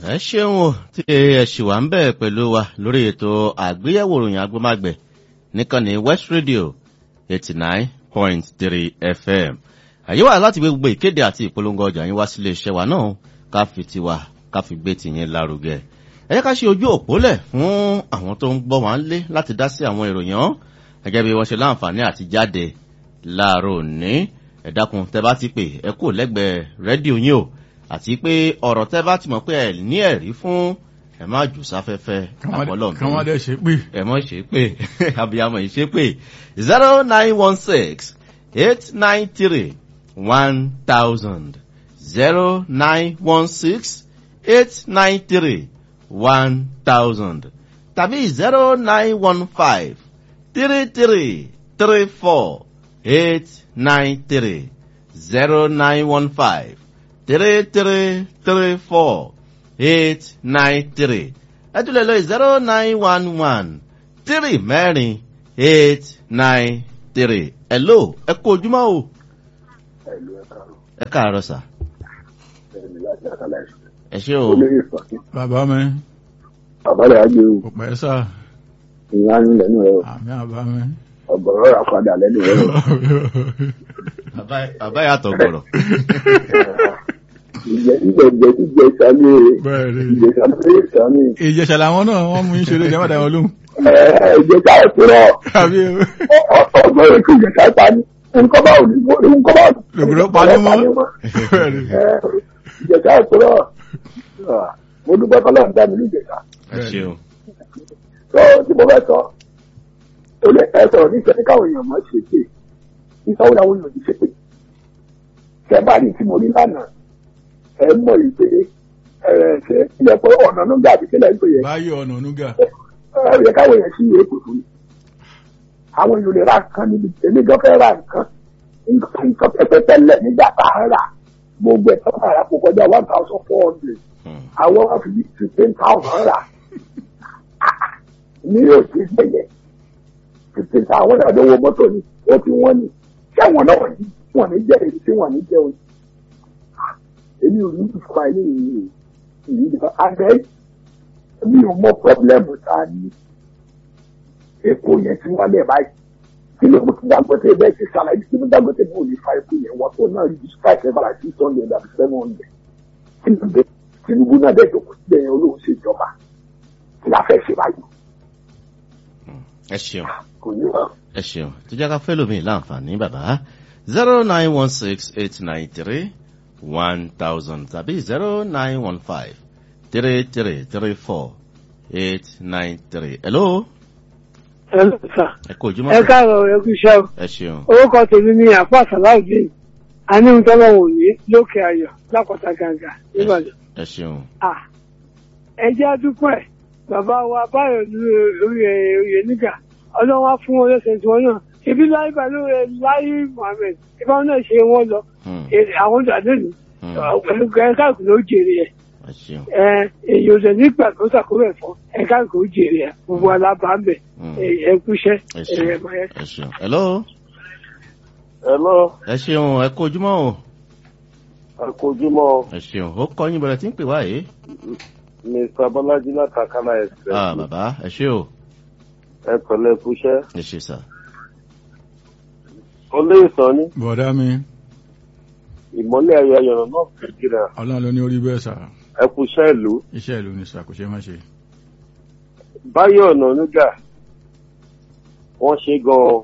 ẹ ṣeun o tí ẹ ṣì wà ń bẹ̀ pẹ̀lú wa lórí ètò àgbéyẹ̀wò ìròyìn agbómágbẹ̀ níkànnì west radio eighty nine point three fm àyè wà láti gbé gbogbo ìkéde àti ìpolongo ọjà yín wá sílé iṣẹ́ wa náà ká fi tiwa ká fi gbé tìyín lárugẹ ẹ jẹ́ ká ṣe ojú òpó lẹ̀ fún àwọn tó ń gbọ́ wá ń lé láti dá sí àwọn ìròyìn ọ̀hún gẹ́gẹ́ bí wọ́n ṣe láǹfààní àti jáde láàárọ̀ òní ẹ dákun tẹ bá ti pè ẹ kú lẹ́gbẹ̀ẹ́ rédíò yín o àti pé ọ̀rọ̀ tẹ́ bá ti mọ̀ pé ẹ ní ẹ̀rí fún ẹ má jù sáfẹ́fẹ́ àpọ̀lọ́ kí wọ́n dẹ̀ ṣe pé. ẹ mọ̀ ṣe pé abiyamọ yìí ṣe pé zero nine one six eight nine three one thousand zero nine one six eight nine three one thousand tàbí zero nine one five three three three four eight nine three zero nine one five three three three four eight nine three ẹ tún lè lọ zero nine one one three mẹ́rin eight nine three hello ẹ kú ojúmọ́ o ẹ̀lú ẹ̀ka ẹ káàárọ̀ sà ẹ̀mí láti àkàlà ẹ̀sìn. ẹ ṣé o olóyè ìfàkí bàbá mi àbálẹ̀ àgbẹ̀ o kò pẹ́ sà ìyá yín lẹ́nu rẹ o àmì àbá mi. ọ̀gọ̀rọ̀ rà padà lẹ́nu rẹ o. Bàbá- bàbá yàtọ̀ gbọ̀rọ̀ ìjẹ ìjẹ ìjẹ ìjẹ ìsàlẹ̀ bẹ́ẹ̀ ni ìjẹ ìsàlẹ̀ ìsàlẹ̀ ìjẹsà làwọn náà wọ́n mú ìṣeré ìjọba dà wọn lóhùn. ìjẹ ìsàlẹ̀ ìpínlẹ̀ àbí ọgbọ́n ètò ìjẹ ìsàlẹ̀ pa ni nǹkan bá òní nǹkan bá òní. lògùrọ̀ parí mọ́. bẹ́ẹ̀ ni ìjẹ ìsàlẹ̀ ìpínlẹ̀ mo dúpẹ́ kọ́lọ́ ń dá mi ní ìjẹta ẹ ṣeun tó tí mo fẹ́ sọ ó lè ẹ sọ̀rọ̀ ní ìṣẹ́ káwọn èèyàn mọ̀ ṣe pé ìsanwó làwọn èèyàn ti ṣe pé tẹ bá rí tí mo rí lánàá ẹ mọ̀ yìí pé ẹ ṣe ilẹ̀ pé ọ̀nà ló ń gbà àbíkẹ́lẹ̀ ń pè yẹ báyọ̀ ọ̀nà onúgà. ẹ yẹ káwọn èèyàn sí ìwé kòtò ni àwọn èèyàn lè ra nǹkan níbi èmi gan fẹ́ ra nǹkan nǹkan nǹkan pẹ́pẹ́ tẹ́lẹ̀ nígbà tá a rà gbogbo ẹ̀ tọ́ka rà kó kọjá one thousand four hundred Hmm. àwọn wọn fi fifteen thousand rà ní òsì gbẹ̀yẹ fifteen thousand àwọn náà lówó mọ́tò ni ó ti wọ́n ni ṣé àwọn náà wọ̀nyí wọ́n ní jẹ́ èyí tí wọ́n ní jẹ́ òyìn èmi ò ní ìfúnra ilé yìí ìyí nìkan àgbẹ̀ mi ò mọ pọ́blẹ́mù tá a ní epo yẹn ti wálẹ̀ báyìí kí ló mú kí dangote bẹ́ẹ̀ ti ṣàlàyé kí ló dangote bẹ́ẹ̀ ò ní fa epo yẹn wọ́n tó náà rí strike ẹ̀ bára six hundred àti seven hundred kí ló dé tinubu náà dẹ̀ jókòó síbẹ̀ yẹn olóhùn ṣèjọba kí la fẹ́ ṣe báyìí ẹ ṣeun kò ní wọn. ẹ ṣeun tó jẹ́ ká fẹ́ lómi láǹfààní bàbá zero nine one six eight nine three one thousand tàbí zero nine one five three three three four eight nine three hello ẹ lọ sà ẹ kú ojúmọ́ ẹ sà. káàárọ̀ ẹ kú iṣẹ́ o ẹ ṣeun orúkọ tèmi ni àpá sàláùdín aníhùntọ́lọ́wọ̀ òní lókè ayọ̀ lápáta gàǹgà nìbàdàn. ẹ ṣeun à ẹ jẹ́ àdúpẹ́ bàbá wa báyọ̀ ní oyè oyè nígà ọlọ́wọ́ á fún wọn lẹ́sẹ̀ tí wọ́n náà ibi láyé pẹ̀lú láyé mohammed ìbá wọn náà ṣe wọ́n lọ Hmm, èrè àwọn ìdàdé ni hmm, pẹ̀lú káàkiri ló jèrè ẹ̀ ẹ ṣeun ẹ èyí ò dẹ̀ nígbà tó ṣàkóso ẹ̀fọ́ ẹ̀ káàkiri ó jèrè ẹ̀ gbogbo alábàámbẹ̀ Hmm, ẹ̀ kúṣẹ́ ẹ ẹ̀ ṣeun ẹ̀ máa yẹ ẹ ṣeun hello hello ẹ ṣeun ẹ kú ojúmọ́ o àkójúmọ́ ẹ ṣeun ó kọ́ yín bẹ̀rẹ̀ tí ń pè wá yìí mr bọ́lájí látàkàlà ẹ̀sẹ̀ ah bàbá ẹ ṣe o ẹ pẹ̀lẹ́ kúṣẹ́ ẹ ṣe sà olóyè sàn ní bọ̀dá mi ìmọ̀lẹ̀ ayọ̀ ayọ̀rọ̀ náà nàìjíríà ọlọ́run ló ní orí bẹ́ẹ̀ sà ẹ kúṣẹ́ ìlú iṣẹ́ ìlú ni sà kò ṣe má ṣe. báyọ̀ ọ̀nà nígà wọ́n ṣe gan-an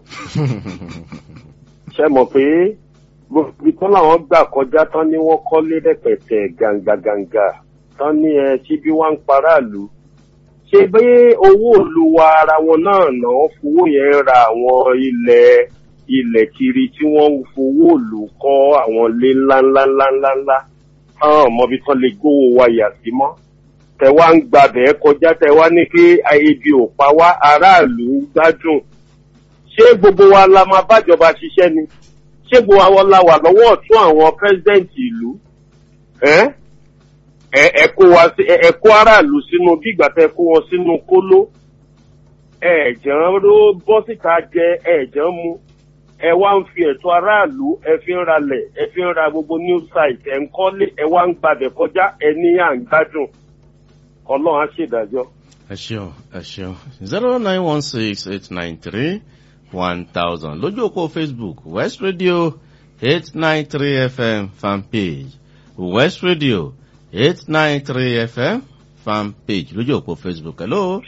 ṣe mọ̀ pé gbogbo ibi tán làwọn gbà kọjá tán ní wọ́n kọ́lé rẹpẹtẹ gàǹgàgàǹgà tán ní ẹ tí bí wọ́n ń paráàlú ṣe bí owó òlu wa ara wọn náà náà fowó yẹn ra àwọn ilẹ̀ ilẹ̀ kiri tí wọ́n ń fowó òlu kọ́ àwọn ilé ńláńláńláńláńlá táwọn ọmọbi tán lè gbówó wa yà sí mọ́ tẹ wá ń gbàbẹ̀ kọjá tẹ wá ní pé ebi ò pa wá aráàlú ń gbádùn ṣé gbogbo wa la máa bájọba ṣiṣẹ́ ni ṣé gbogbo àwọn la wà lọ́wọ́ ọ̀tún àwọn pẹ́sidẹ́ǹtì ìlú ẹ́ ẹ ẹ kó wa sí ẹ ẹ kó aráàlú sínú bí ìgbà tẹ kó wọn sínú kóló ẹ jẹun ló bọ́ síta jẹ ẹ jẹun mu ẹ wá ń fi ẹ̀tọ́ aráàlú ẹ fi ń ralẹ̀ ẹ fi ń ra gbogbo new site ẹ ń kọ́lé ẹ wá ń gbàbẹ̀ kọjá ẹ ní à ń gbádùn ọlọ́run á ṣèdájọ́. ẹ ṣeun ẹ ṣeun zero nine one six eight nine three one thousand lójú òpó facebook west radio eight nine three fm fan page west radio eight nine three fm fan page lójú òpó facebook hello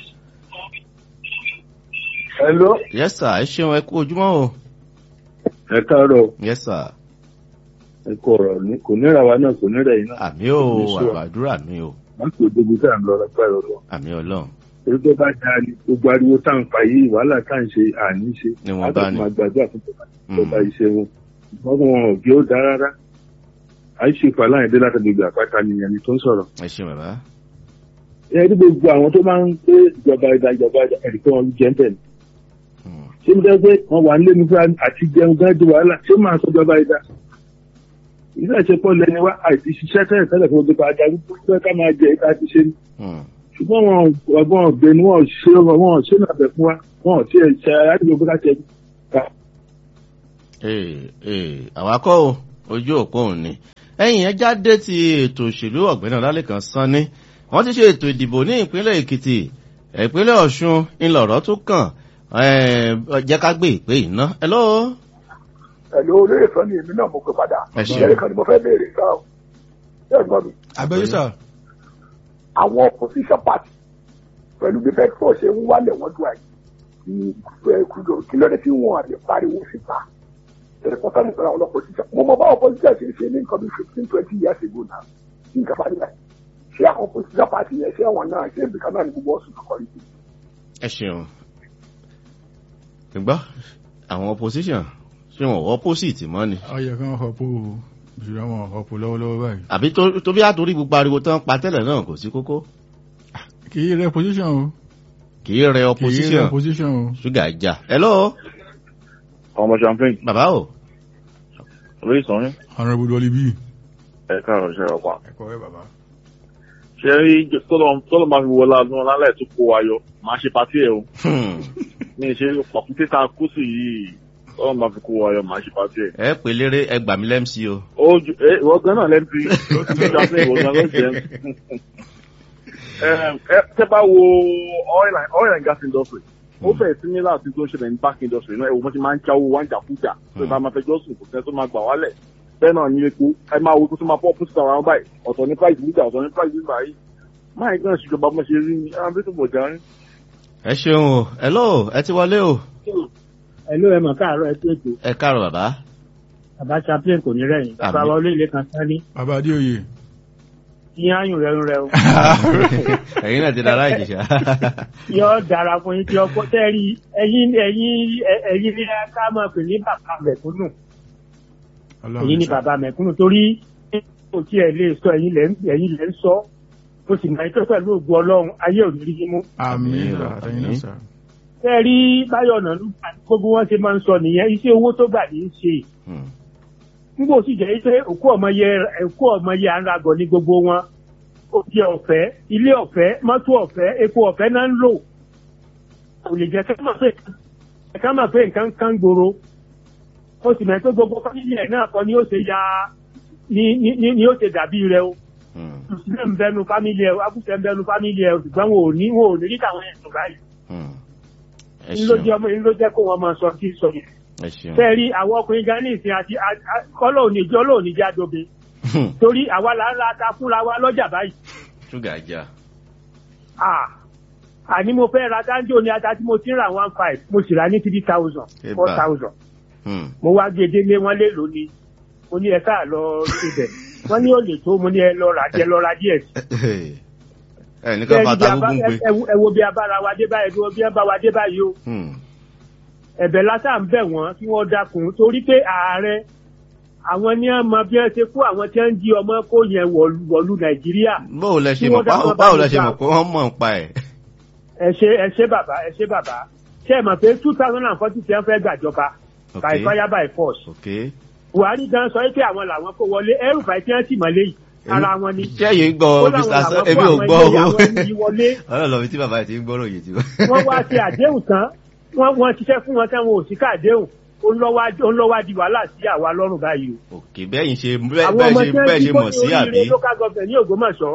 Hello. yes sir ẹ ṣeun ẹ kú ojúmọ́ o Ẹ káàárọ̀, yes sir ẹ kú ọ̀rọ̀ ní kò níra wa náà kò níra yìí náà. àmì o Yes, sir. àgbàdúrà mi o Wọ́n kò débi tá à ń lọ lápára ọ̀rọ̀. àmì ọlọ́run Èyí tó bá dáa ni gbogbo ariwo tá à ń pa yìí wàhálà tá à ń ṣe àní ṣe. Ni wọ́n bá ní. máa gbàdúrà fún bàbá Mm. bàbá iṣẹ́ wọn. Wọ́n fún wọn òbí ó dáa rárá. Àìṣe ìpàláyìn dé láti gbogbo àpáta nìyẹn ni tó ń sọ̀rọ̀. ẹ ṣeun bàbá Ẹ rí gbogbo àwọn tó máa ń pé ìjọba ìdá ìjọba ìdá ẹ̀rí pé wọ́n jẹ́ ń tẹ̀lé. Hmm. Ṣé mo dẹ́ pé wọ́n wà nílé mi fún àti jẹun gán di wàhálà? Ṣé máa sọ ìjọba ìdá? Ilé ìṣepọ̀ lẹni wá àìsí ṣiṣẹ́ tẹ́lẹ̀ tẹ́lẹ̀ fún gbogbo àjà gbogbo ká máa jẹ ìta ti ṣe ni. Hmm. ṣùgbọ́n wọn ọgbọ́n ọ̀gbẹ́ ni wọ́n ṣe wọ́n ṣe náà bẹ̀ fún wa wọ́n ti ẹ̀ ṣe àyájọ́ bó láti ẹ̀ ká. ee ee àwakọ̀ o ojú òpó òun ni ẹ̀yìn ẹ jáde ti ètò òṣèlú ọ̀gbẹ́ni ọlálẹ́kan sanni wọ́n ti ṣe ètò ìdìbò ní ìpínlẹ̀ èkìtì ìpínlẹ̀ ọ̀ṣun ńlọrọ̀ tó kàn eh, jẹ́ ká gbé ìpè iná hello ẹ̀lú olóyè sọ ni èmi náà mo pè padà Ẹ ṣeun. ìyẹn kan ni mo fẹ́ béèrè sá o ṣé ẹ gbọ́ mi abẹ́yẹ sà àwọn opposition party pẹ̀lú bí petrol ṣe ń wálẹ̀ wọ́n dùn àyè kí ẹ kúndò kí ló dé tí wọn àti pariwo síta ṣe pọ́tà nípa àwọn opposition mo mọ báwọn opposition ṣe ń ṣe ní nǹkan bí fifteen twenty years ago náà kí nǹkan fà nílẹ̀ ṣé àwọn opposition party yẹn ṣé àwọn náà ṣé ibìkan náà ní gbogbo ọ̀sùn kọ̀ọ̀kan rí ẹ ṣeun gbọ́ àwọn opposition ṣé wọn wọ opposite mọ́ ni ọyẹ kan họpọ ìṣúra wọn họpọ lọ́wọ́lọ́wọ́ báyìí àbí tó- tó bí àtòrí gbogbo ariwo tán pa tẹ́lẹ̀ náà kò sí kókó kì í rẹ position o kì í rẹ kì í rẹ opposition position o ṣúgà ìjà hello ọmọ champagne bàbá o lórí ìsọ̀rin honourable wọlé bíi ẹ káàrọ̀ ṣe ọ̀pá. ẹ̀kọ́ rẹ bàbá. ṣe rí tọ́lọ̀ máa fi wọlé adúlọ́ lálẹ́ tó kó wa yọ máa ṣe patí ẹ̀ o Hmm. ní ṣe pàkúté tá a kú sí yìí tọ́lọ̀ máa fi kó wa yọ máa ṣe patí ẹ̀. ẹ pè léré ẹ gbà mí lẹ́mc o ó ju ẹ ìwọ gan náà lẹ́ntì champagne ìwọ gan ló jẹ́ ẹ tẹ́ bá wo oil and oil and gas industry ó fẹ́ similar sí tó ń ṣẹlẹ̀ ní bank industry náà ẹ̀wọ̀n ti máa ń jáwó wá ń jàkújà tó bá máa fẹjọ́ sùn kò sẹ́ni tó máa gbà wálẹ̀ bẹ́ẹ̀ náà ní epo ẹ máa wo tó máa pọ̀ fún síta àwọn báyìí ọ̀tọ̀ ní price níta ọ̀tọ̀ ní price níta yìí máa ń gbọ́n ṣèjọba bó ṣe rí ni àwọn bí tó bọ̀ járín. ẹ ṣeun o hello ẹ ti wọlé o ẹló ẹ mọ̀ káàárọ̀ ẹ tó ètò ẹ káàrọ̀ bàbá bàbá chaplain kò ní rẹ̀yìn bàbá Àmín. wa olóyè kan sáré bàbá adéoyè ìyẹn àyùn rẹ̀ ń rẹ̀ o ẹ̀yin náà ti dára ìjìṣà yọ dára fún yín tí ọkọ tẹ́rí ẹ̀yin ẹ̀yin ẹ- ẹ̀yin ní ká máa pè ní bàbá mẹ̀kúnnù ẹ̀yin ní sà. bàbá mẹ̀kúnnù torí kò tí ẹ lè sọ ẹ̀yin lẹ́ ń- ẹ̀yin lẹ́ ń sọ ó sì máa ń tó pẹ̀lú ògùn ọlọ́run ayé ò ní rí yín mú àmín Àmín, àtẹ̀yìn náà àmín. sà. tẹ́rí báyọ̀ ọ̀nà ló gbà gbogbo wọn ṣe máa ń sọ nìyẹn iṣẹ́ owó tó gbà ní í ṣe nígbà ó sì jẹ́ pé òkú ọmọye òkú ọmọye àńragọ̀ ní gbogbo wọn oúnjẹ ọ̀fẹ́ ilé ọ̀fẹ́ mọ́tò ọ̀fẹ́ epo ọ̀fẹ́ náà ń lò kò lè jẹ́ ká mọ̀ pé ká mọ̀ pé nǹkan kan gbòòrò ó sì mọ̀ pé gbogbo fámìlì ẹ̀ náà kọ́ ni ó ṣe ya ni ni ni ni ó ṣe dàbí rẹ o mùsùlùmí ń bẹnu fámìlì ẹ abúṣe ń bẹnu fámìlì ẹ ṣùgbọ́n wọn ò ní wọn ò ní rí káwọn ẹ̀sùn báyìí ẹ ń ló jẹ́ ṣeun ọmọ ń ló jẹ́ kó wọn máa sọ kí sọ yẹn ẹ ṣeun fẹ́ẹ́ rí àwọn ọkùnrin gan ní ìsìn àti kọ́lọ́ òní jọ́ lóòní jádobe torí àwa là ń ra ata fúnra wa lọ́jà báyìí ṣúgà ìjà Ah, àní mo fẹ́ ra dáńjọ́ ní ata tí mo ti ń ra one five mo sì rà ní three thousand Ẹ four bá. thousand mo wá gbé délé wọn lé lónìí mo ní ẹ káà lọ síbẹ̀ wọ́n ní ó lè tó mo ní ẹ lọ rà jẹ lọ ra díẹ̀ sí. ẹ ní ká Bẹ́ẹ̀ni fata bí a bá- gúngún pé ẹ- ẹ wo- ẹ wo bí a bára wa dé báyìí bí wọ́n bí a bá wa dé báyìí o ẹ̀bẹ̀ lásà ń bẹ̀ wọ́n kí wọ́n dákun torí pé ààrẹ àwọn ní ọmọ bí wọ́n ṣe kó àwọn tí wọ́n ń jí ọmọ kó yẹn wọ̀lú wọ̀lú nàìjíríà báwo lẹ ṣe Kí mọ̀ wọ́n dákun báwo- bá báwo mi lẹ ṣe gbà. mọ̀ pé wọ́n mọ̀ ń pa ẹ̀ ẹ ṣe ẹ ṣe bàbá ẹ ṣe bàbá ṣe é mọ̀ pé two thousand and forty tí wọ́n fẹ́ gbàjọba Ok. by fire by force ok buhari gan sọ pé àwọn làwọn kó wọlé ẹrù bàí tí wọ́n sì mọ́lé yìí ara wọn ni ṣé ẹ̀yin gbọ́ Ó mr láwọn Sa- làwọn èmi kó ò àwọn gbọ́ ilé àwọn ẹni wọlé ọlọ́lọ́ mi tí bàbá yìí ti ń gbọ́rọ̀ yìí tí wọ́n wá ṣe àdéhùn tán wọ́n wọ́n ṣiṣẹ́ fún wọn táwọn ò sí ká àdéhùn ó ń lọ́wọ́ ó ń lọ́wọ́ di wàhálà sí àwa lọ́rùn báyìí o òkè bẹ́yìn ṣe bẹ́ẹ̀ àwọn bẹ́ẹ̀ ọmọ ṣe tí wọ́n bẹ́ẹ̀ ti ṣe kó mọ̀ ní sí àbí oríire local government ní ògbómọ̀ṣọ́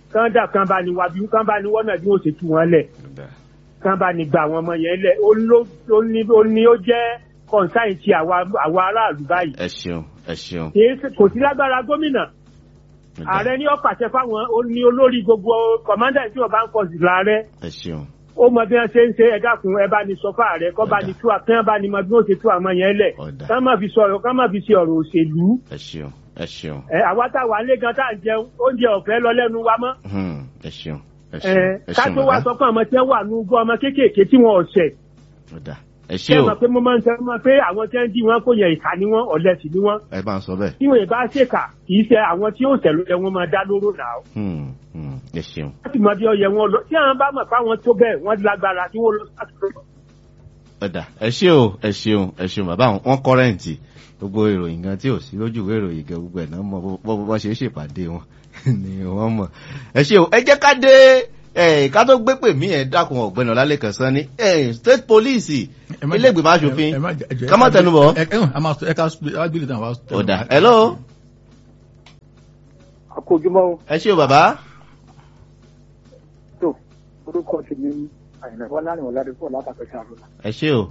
kán dà kán bá ní wá bí kán bá ní wọ́n náà bí wọ́n ṣe tú wọn lẹ̀ kán bá ní gba àwọn ọmọ yẹn lẹ̀ ó ló- ó ní ó ní ó jẹ́ kọ̀ǹsáìn ti àwa àwa aráàlú báyìí ẹ ṣeun ẹ ṣeun. kì í ṣe- kò sí lágbára gómìnà ààrẹ ní ó pàṣẹ fáwọn ó ní olórí gbogbo kọ̀mándà tí wọ́n bá ń pọ̀ sí láàrẹ ẹ ṣeun. ó mọ bí wọn ṣe ń ṣe ẹ dákun ẹ bá ní sọ fáàrẹ kọ bá ní tú kí wọn bá ní mọ bí wọn ṣe tú àwọn yẹn lẹ Ọ̀dà. ká má fi sọ̀rọ̀ ká má fi ṣe ọ̀rọ̀ òṣèlú ẹ ṣeun ẹ ṣeun. ẹ àwa tá a wà nílé gan tá à ń jẹun oúnjẹ ọ̀fẹ́ lọ lẹ́nu wa mọ́ Hmm, ẹ ṣeun ẹ ẹ ṣeun ẹ ká ṣeun tó wá bàbá. sọ fún àwọn tí wọn wà ní gbọ́ ọmọ kéékèèké tí wọn ọ̀sẹ̀ Ọ̀dà. ẹ ṣé ṣe o mọ̀ pé mo máa ń sọ mọ́ pé àwọn tí wọ́n dí wọn kò yẹ ìkà ni wọ́n ọ̀lẹ sì ni wọ́n ẹ bá ń sọ bẹ́ẹ̀. tí wọn ì bá ṣèkà kì í ṣe àwọn tí yóò tẹ̀lé wọn máa dá lóró nà ó Hmm, hmm, ẹ ṣeun. láti mọ bí ọyẹ wọn lọ tí àwọn bá mọ̀ pé àwọn tó bẹ́ẹ̀ wọ́n lágbára tí wọ́n lọ sátúrọ̀ Ọ̀dà ẹ ṣe o ẹ ṣeun ẹ ṣeun bàbá wọn wọn kọ́rẹ́ǹtì gbogbo ìròyìn gan tí ò sí lójú ìwé ìròyìn gan gbogbo ẹ̀ náà mọ bó bó ṣe é ṣèpàdé wọn ni wọ́n mọ̀. ẹ ṣe o ẹ jẹ́ ká dé ẹ ká tó gbé pè mí ẹ dákun ọ̀gbẹ́ni ọ̀làlẹ́kàn sán ní ẹ state police ilé ìgbìmọ̀ asòfin ká má tẹnu bọ̀. ẹ ká gbélé tán wá. Ọ̀dà hello àkójúmọ́ ẹ ṣe o bàbá. tó orúkọ ti ní àyìnlá wọn láàrin ọ̀làdé pọ̀ látàkẹ́ sàrúnà. ẹ ṣe o.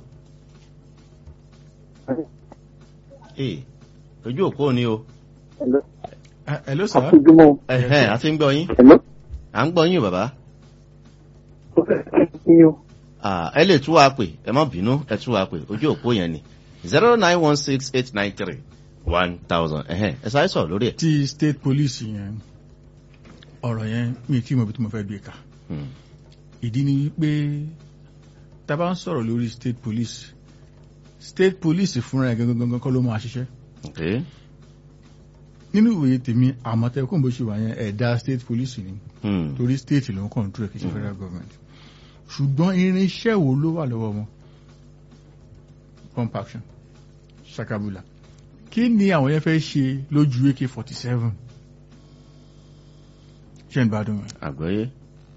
ee ojú òpó ni o. hello sir. àkójúmọ́ ẹ̀hẹ́n a ti ń gbọ́ yín. Hello? à ń gbọ́ yín o bàbá. tó fẹ́ kí o. Ah, ẹ lè tú wa pè ẹ má bínú ẹ tú wa pè ojú òpó yẹn ni zero nine one six eight nine three one thousand ẹ̀hẹ́n ẹ sáré sọ̀rọ̀ lórí ẹ̀. ti state police yẹn ọ̀rọ̀ yẹn mi tí mo bí tí mo fẹ́ gbé ka Hmm, ìdí ni wípé tá a bá ń sọ̀rọ̀ lórí state police state police fúnra ẹ̀ gangan gangan kọ́ ló máa ṣiṣẹ́ okay. nínú ìwòye tèmi àmọ̀tẹ́kùn bó ṣe wà yẹn ẹ̀dá state police ni Hmm, torí state ló ń control ẹ̀ kì í ṣe federal government ṣùgbọ́n irinṣẹ́ wo ló wà lọ́wọ́ wọn pump action sakabula kí ni àwọn yẹn fẹ́ ṣe lójú ak forty seven ṣe ń gbádùn ẹ̀ àgbọ́yé.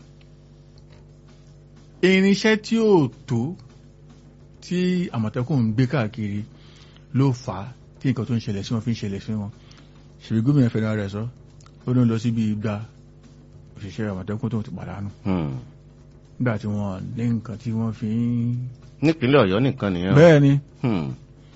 irinṣẹ́ tí ó tó tí àmọ̀tẹ́kùn ń gbé káàkiri ló fà á tí nǹkan tó ń ṣẹlẹ̀ sí wọn fi ń ṣẹlẹ̀ sí wọn ṣèbí gómìnà fẹ́ràn rẹ̀ sọ ó ní lọ síbi igba òṣìṣẹ́ àmọ̀tẹ́kùn tó ti pàdánù Hmm. nígbà tí wọ́n ní nǹkan tí wọ́n fi ń. nípínlẹ̀ ọ̀yọ́ nìkan nìyẹn. bẹ́ẹ̀ ni Hmm,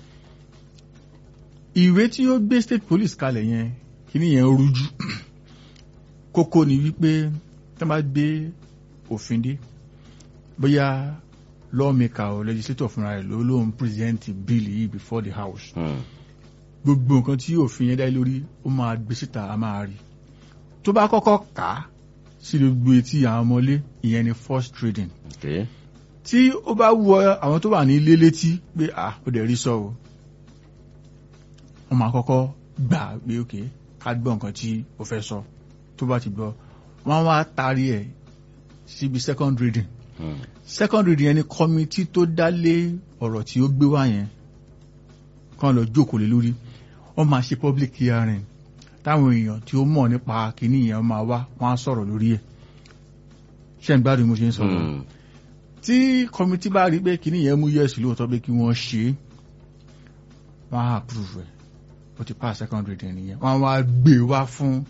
ìwé tí ó gbé state police kalẹ̀ yẹn kíní yẹn rújú kókó ni wípé tí wọ́n bá gbé òfin dé bóyá lawmaker or legislator fúnra rẹ̀ ló ló ń present bill yìí before the house hmm, gbogbo nǹkan tí òfin yẹn dá lórí ó máa gbé síta a máa rí tó bá kọ́kọ́ kà á sí gbogbo etí àwọn ọmọlé ìyẹn ni first trading okay. tí ó bá wọ àwọn tó wà ní ilé létí pé à ó dẹ̀ rí sọ o wọ́n máa kọ́kọ́ gbà pé òkè ká gbọ́ nǹkan tí ó fẹ́ sọ tó bá ti gbọ́ wọ́n wá taari ẹ̀ síbi second reading Hmm, second reading yẹn ni kọ́mítì tó dá lé ọ̀rọ̀ tí ó gbé wá yẹn kàn lọ jókòó lé lórí wọ́n máa ṣe public hearing táwọn èèyàn tí ó mọ̀ nípa kìíní yẹn máa wá wọ́n á sọ̀rọ̀ lórí ẹ̀ ṣé ń gbádùn bí mo ṣe ń sọ̀rọ̀ hmm, tí kọmitì bá rí pé kíní yẹn mú yẹ́sì lóòótọ́ pé kí wọ́n ṣe é wọ́n á approve ẹ̀ ó ti pass second reading nìyẹn wọ́n á wá gbé wá fún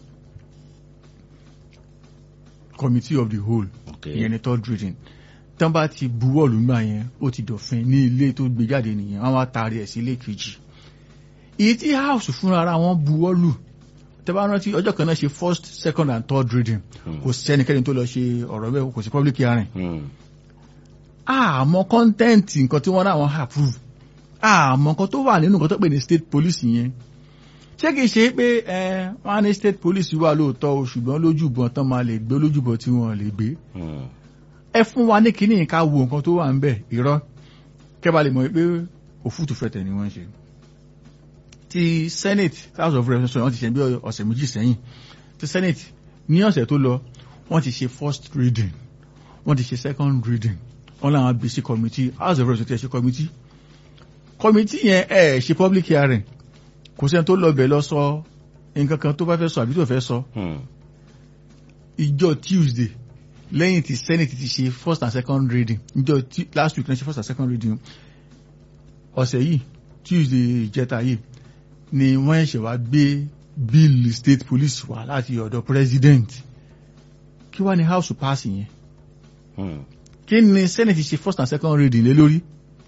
committee of the whole okay. ìyẹn ni third reading tán bá ti buwọ́ lùgbà yẹn ó ti dọ̀fin ní ilé tó gbé jáde nìyẹn wọ́n á wá taari ẹ̀ sí ilé kejì èyí tí house fúnra ara wọn buwọ́ lù tẹ́ bá rántí ọjọ́ kan náà ṣe first second and third reading Hmm, kò sẹ́nikẹ́ni tó lọ ṣe ọ̀rọ̀ bẹ́ẹ̀ kò sí public hearing hmm, àmọ́ kọ́ńtẹ́ǹtì nǹkan tí wọ́n náwọn approve àmọ́ nǹkan tó wà nínú nǹkan tó pè ní state police yẹn ṣé kìí ṣe pé ẹ wọ́n á ní state police wà lóòótọ́ o ṣùgbọ́n lójúbọ̀n tán máa lè gbé lójúbọ̀n tí wọ́n lè gbé hmm, ẹ fún wa ní kíní ká wo nǹkan tó wà ń bẹ̀ irọ́ kẹ́bà lè mọ̀ pé òfútù fẹ̀tẹ̀ ni wọ́n ń ṣe ti senate house of representatives wọ́n ti ṣe bí ọ̀sẹ̀ méjì sẹ́yìn ti senate ní ọ̀sẹ̀ tó lọ wọ́n ti ṣe first reading wọ́n ti ṣe second reading wọ́n láwọn bí sí committee house of representatives ṣe committee committee yẹn ẹ̀ ṣe public hearing kò sẹ́ni tó lọ bẹ̀ lọ sọ nǹkan kan tó bá fẹ́ sọ àbí tó fẹ́ sọ hmm, ìjọ tuesday lẹ́yìn tí senate ti ṣe first and second reading ìjọ Tu- last week náà ṣe first and second reading ọ̀sẹ̀ yìí tuesday ìjẹta yìí ni wọ́n ṣẹ̀ wá gbé bill state police wá láti ọ̀dọ̀ president kí wá ní house pass yẹn Hmm. kí ni senate ṣe first and second reading lé lórí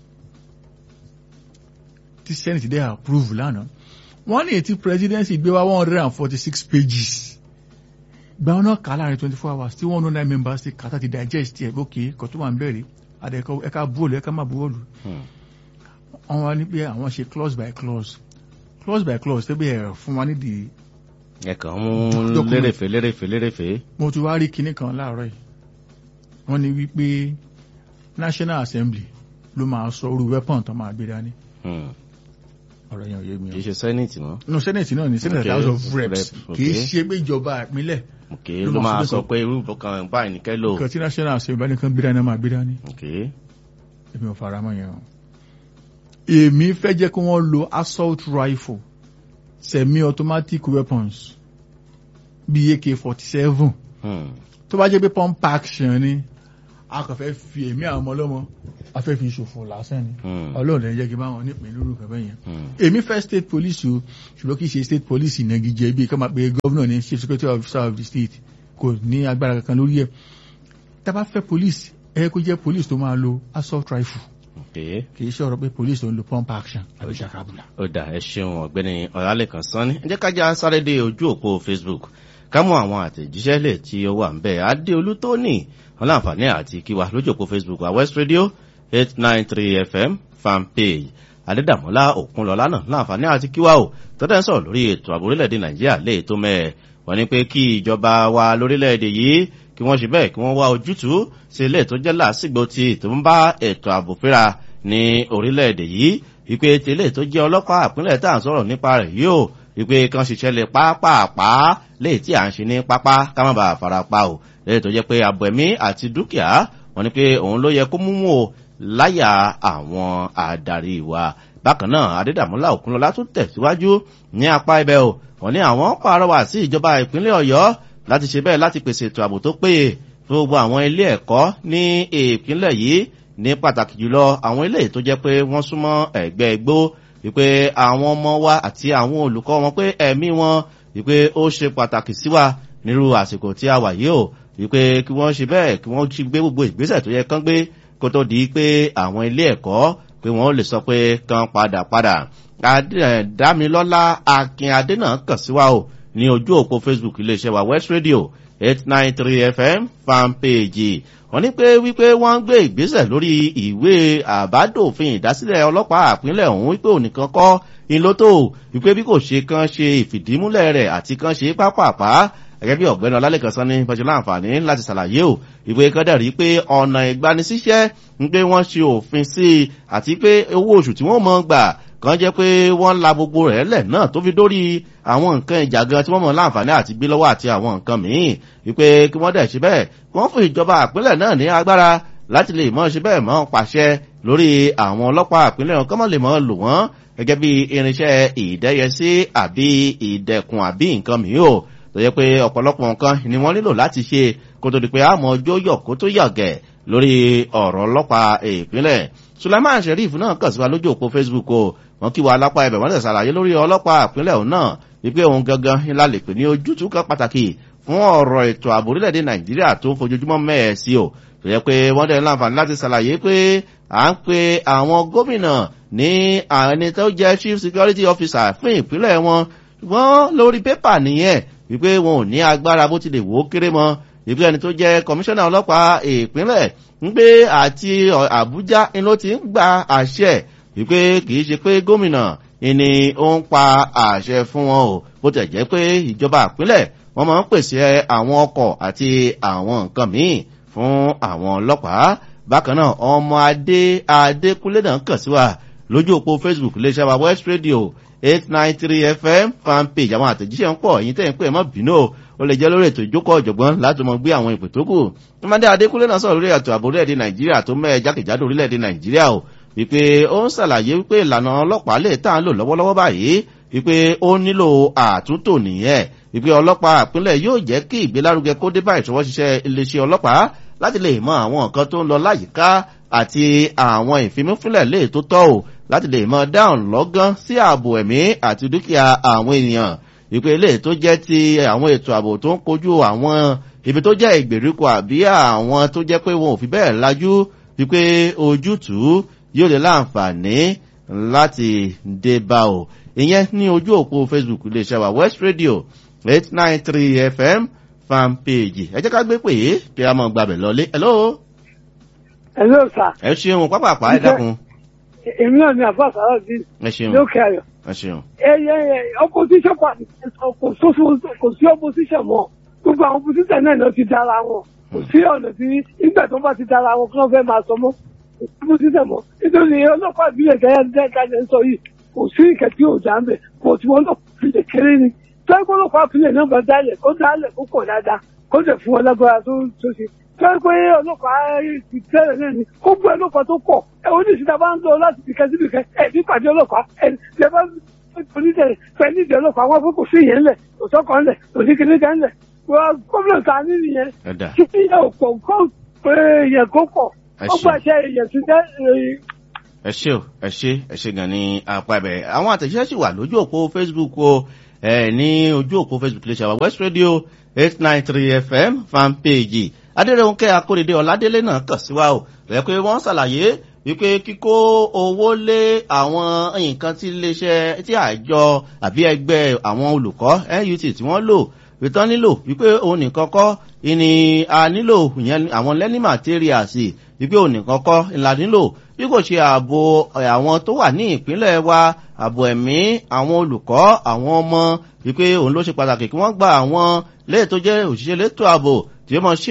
tí senate dẹ́ approve lánàá wọ́n ní ètí presidency gbé wá one hundred and forty six pages gba ọ̀nà kà láàrin twenty four hours tí one hundred nine members ti kàtà ti digest ẹ̀ lókè kò tó wà ń bẹ̀rẹ̀ àdẹ̀kọ́ ẹ̀ka bóòlù ẹ̀ka má bóòlù Hmm. wọ́n wá ní pé àwọn ṣe clause by clause clause by clause tẹ́bí ẹ̀ fún wa nídìí ẹ kàn mú Document. lérèfé lérèfé lérèfé. mo ti wá rí kinní kan láàárọ̀ yìí wọ́n ní wípé national assembly ló máa sọ orú weapon tó máa gbé dání Hmm. ọ̀rọ̀ yẹn ò yé mi kì í o. ṣe senate mọ́. no senate náà ni senate Okay, house of reps rep, kì í okay. ṣe pé ìjọba ìpínlẹ̀ ok Ló ló máa máa sọ sọ pé pé irú kan báyìí ní kẹ́lò. nǹkan tí national assembly bá nìkan gbé dání náà máa gbé dání ok èmi ò fara mọ́ yẹn o. èmi fẹ́ jẹ́ kí wọ́n lo assault rifle semi automatic weapons bíi ak forty seven Hmm. tó bá jẹ́ pé pump action ni a kàn fẹ́ fi èmi àwọn ọmọ ọlọ́mọ a fẹ́ fi ṣòfò lásán ni Hmm. ọlọ́run ẹ̀ jẹ́ kí n bá wọn nípìn lóru kẹfẹ́ yẹn Hmm. èmi fẹ́ state police o ṣùgbọ́n kì í ṣe state police ìnagijẹ bíi kọ́ máa pe governor ní chief secretary officer of the state kò ní agbára kankan lórí ẹ̀ tá a bá fẹ́ police ẹ kó jẹ́ police tó máa lo assault rifle ok kì í ṣe ọ̀rọ̀ pé police tó ń lo pump action àbí ṣàkàbùlà. ó dà ẹ ṣeun ọ̀gbẹ́ni ọ̀làlẹ́kan sanni ẹ jẹ́ ká já sáré dé ojú òpó facebook ká mú àwọn àtẹ̀jíṣẹ́ lè tí ó wà ń bẹ̀ adéolú tó ní wọn láǹfààní àti kíwa lójú òpó facebook wa west radio eight nine three fm fan page adédàmọ́lá òkunlọ́lá náà láǹfààní àti kíwa o tọ́tẹ́ ń sọ̀rọ̀ lórí ètò ààbò orílẹ̀-èdè nàìjíríà lè tó mẹ́ẹ̀ wọ́n ní pé kí ìjọba wa lórílẹ̀-èdè yìí kí wọ́n ṣe bẹ́ẹ̀ kí wọ́n wá ojútùú sí ilé tó jẹ́ làásìgbò tí tó ń bá ètò ààbò fíra ní orílẹ̀-èdè yìí wípé tẹ́lẹ̀ tó jẹ́ ọlọ́pàá àpínlẹ̀ tá à ń sọ̀rọ̀ nípa rẹ̀ yìí o wípé kan ṣiṣẹ́ lè pápápá léè tí à ń ṣe ní pápá ká má bàa fara pa o léè tó jẹ́ pé ààbò ẹ̀mí àti dúkìá wọ́n ní pé òun ló yẹ kó múmú o láyà àwọn adarí wa bákan náà adédàmúlà òkúnlọlá tún tẹ̀síwájú ní apá ibẹ̀ o wọ́n ní àwọn pàrọwà sí ìjọba ìpínlẹ̀ ọ̀yọ́ láti ṣe bẹ́ẹ̀ láti pèsè ètò ààbò tó péye fún gbogbo àwọn ilé ẹ̀kọ́ ní ìpínlẹ̀ yìí ní pàtàkì jùlọ àwọn ilé tó jẹ́ pé wọ́n súnmọ́ ẹ̀gbẹ́ igbó wípé àwọn ọmọ wa àti àwọn olùkọ́ wọn pé ẹ̀mí wọn wípé ó ṣe pàtàkì sí wa nírú àsìkò tí a wà yìí o wípé kí wọ́n ṣe bẹ́ẹ̀ kí wọ́n ṣe gbé gbogbo ìgbésẹ̀ tó yẹ kán gbé kó tó di pé àwọn ilé ẹ̀kọ́ pé wọ́n lè sọ pé kán padà padà dámilọ́lá akin adé náà kàn sí wa o ní ojú òpó facebook iléeṣẹ́ wa west radio eight nine three fm fan page wọ́n ní pé wípé wọ́n ń gbé ìgbésẹ̀ lórí ìwé àbádòfin ìdásílẹ̀ ọlọ́pàá àpínlẹ̀ ọ̀hún wípé ònìkan kọ́ ìlótò wípé bí kò ṣe kan ṣe ìfìdímúlẹ̀ rẹ̀ àti kan ṣe pápápá gẹ́gẹ́ bí ọ̀gbẹ́ni ọlálẹ́kan sọ ní pẹ̀jọ́ láǹfààní láti ṣàlàyé o ìwé kan dẹ̀rí pé ọ̀nà ìgbanisíṣẹ́ ń pé wọ́n ṣe òfin sí i àti pé owó oṣù tí wọ́n mọ̀ gbà kan jẹ́ pé wọ́n la gbogbo rẹ̀ lẹ̀ náà tó fi dórí àwọn nǹkan ìjà gan tí wọ́n mọ̀ láǹfààní àti gbé lọ́wọ́ àti àwọn nǹkan míì wípé kí wọ́n dẹ̀ ṣe bẹ́ẹ̀ wọ́n fún ìjọba àpínlẹ̀ náà ní agbára láti lè mọ́ ṣe bẹ́ẹ̀ mọ́ pàṣẹ lórí àwọn ọlọ́pàá àpínlẹ̀ wọn kọ́mọ́ lè mọ́ lò wọ́n gẹ́gẹ́ bí irinṣẹ́ ìdẹ́yẹsí àbí ìdẹ̀kùn àbí nǹkan mìíràn tó yẹ pé ọ̀pọ̀lọpọ̀ nǹkan ni wọ́n nílò láti ṣe kó tó di pé àmọ́ ọjọ́ yọ̀ kó tó yàgẹ̀ lórí ọ̀rọ̀ ọlọ́pàá ìpínlẹ̀ suleiman sheriff náà kàn sí wa lójú òpó facebook o wọn kí wa lápá ẹbẹ̀ wọ́n tẹ̀ ṣàlàyé lórí ọlọ́pàá ìpínlẹ̀ òun náà wípé òun gangan ńlá lè pè ní ojútùú kan pàtàkì fún ọ̀rọ̀ ètò ààbò orílẹ̀-èdè nàìjíríà tó ń fojoojúmọ́ mẹ́ẹ̀ sí o tó yẹ pé wọ́n dẹ̀ láǹfààní láti ṣàlàyé pé à ń pe àwọn gómìnà ní ẹni tó jẹ́ chief security officer fún ìpínlẹ̀ wọn ṣùgbọ́n lórí pépà nìyẹn wípé wọn ò ní agbára bó ti lè wò ó kéré mọ́ wípé ẹni tó jẹ́ kọmíṣánná ọlọ́pàá ìpínlẹ̀ ń gbé àti àbújá ni ló ti ń gba àṣẹ wípé kìí ṣe pé gómìnà ni ó ń pa àṣẹ fún wọn o bó tẹ̀ jẹ́ pé ìjọba ìpínlẹ̀ wọ́n máa ń pèsè àwọn ọkọ̀ àti àwọn nǹkan míì fún àwọn ọlọ́pàá bákan náà ọmọ adé adékúnlé náà kàn sí wa lójú òpó facebook iléeṣẹ́ wa west radio eight nine three fm fanpage àwọn àtẹ̀jíṣẹ́ ń pọ̀ èyí tẹ̀ ń pè mọ́ bínú o ó lè jẹ́ lórí ètò ìjókòó ọ̀jọ̀gbọ́n láti mọ gbé àwọn ìpè tó kù ọmọdé adékúnlé náà sọ̀rọ̀ lórí ètò ààbò orílẹ̀-èdè nàìjíríà tó mẹ́ẹ̀ jákèjádò orílẹ̀-èdè nàìjíríà o wípé ó ń ṣàlàyé wípé ìlànà ọlọ́pàá lè tá à ń lò lọ́wọ́lọ́wọ́ báyìí wípé ó nílò àtúntò nìyẹn wípé ọlọ́pàá àpínlẹ̀ yóò jẹ́ kí ìgbélárugẹ kó dé bá ìṣọwọ́ ṣiṣẹ́ iléeṣẹ́ ọlọ́pàá láti lè mọ àwọn nǹkan tó ń lọ láyìíká àti àwọn ìfimúfínlẹ̀ lè tó tọ́ ò láti lè mọ dáhùn lọ́gán sí ààbò ẹ̀mí àti dúkìá àwọn ènìyàn ìpè ilé tó jẹ́ ti àwọn ètò ààbò tó ń kojú àwọn ibi tó jẹ́ ìgbèríko àbí àwọn tó jẹ́ pé wọn ò fi bẹ́ẹ̀ lajú wípé ojútùú yóò lè láǹfààní láti dé bá o ìyẹn ní ojú òpó facebook iléeṣẹ́ wa west radio eight nine three fm fan page ẹ jẹ́ ká gbé pè é kí a mọ̀ gbàbẹ̀ lọlé hello hello sir ẹ ṣeun pápápá ẹ dákun èmi náà ni àbá sàrà bíi ẹ ṣeun lókè ayọ̀ ẹ ṣeun ẹyẹ opposition party kò sófo kò sí opposition mọ́ gbogbo àwọn opposition náà ló ti dára wọn kò sí ọ̀nà tí nígbà tó bá ti dára wọn kí wọ́n fẹ́ máa sọ mọ́ kò sí opposition mọ́ nítorí ọlọ́pàá ìbílẹ̀ gẹ́gẹ́ gẹ́gẹ́ ń sọ yìí kò sí ìkẹ́ tí ò já ń bẹ̀ kò tí wọ́n lọ́pàá ìbílẹ̀ kéré ni tọ́jú ọlọ́pàá ìbílẹ̀ náà bá dálẹ̀ kó dálẹ̀ kó pọ̀ dáadáa kó dẹ̀ fún wọn lágbára tó tó ṣe tọ́jú pé ọlọ́pàá ti tẹ́lẹ̀ náà ni kó gbọ́ ọlọ́pàá tó pọ̀ ẹ̀ oníṣìṣẹ́ bá ń lọ láti bìkẹ́ sí bìkẹ́ ẹ̀ ní pàdé ọlọ́pàá ẹ̀ lẹ́ bá onídẹ̀ẹ́ pẹ̀lú ìdè ọlọ́pàá wọn kò sí ìyẹn lẹ̀ kò sọ́kàn lẹ̀ kò sí kíní kan lẹ̀ gómìnà ta ní nìyẹn ẹ̀dà kí ìyẹn ò pọ̀ kó pé ìyẹn kó pọ̀ Ẹ ó ṣé. gbàṣẹ ìyẹn ti jẹ́ ẹ ṣe o ẹ ṣe ẹ ṣe gan ní apá ibẹ̀ àwọn àtẹ̀jíṣẹ́ sì wà lójú òpó facebook o ẹ ní ojú òpó facebook lè ṣe àwọn west radio eight nine three fm fan page adéròǹkẹ́ akóredé ọ̀ládélé náà kàn sí wa o rẹ̀ pé wọ́n ṣàlàyé wípé kíkó owó lé àwọn nǹkan tí iléeṣẹ́ tí àjọ àbí ẹgbẹ́ àwọn olùkọ́ nut tí wọ́n lò ìtàn nílò wípé òun nìkan kọ́ ìní a nílò ìyẹn àwọn learning materials wípé òun nìkan kọ́ ìlà nílò bí kò ṣe ààbò ẹ̀, àwọn tó wà ní ìpínlẹ̀ wa ààbò ẹ̀mí àwọn olùkọ́ àwọn ọmọ wípé òun ló ṣe pàtàkì kí wọ́n gba àwọn léè tó jẹ́ òṣìṣẹ́ létò ààbò tí ó mọ̀ ṣe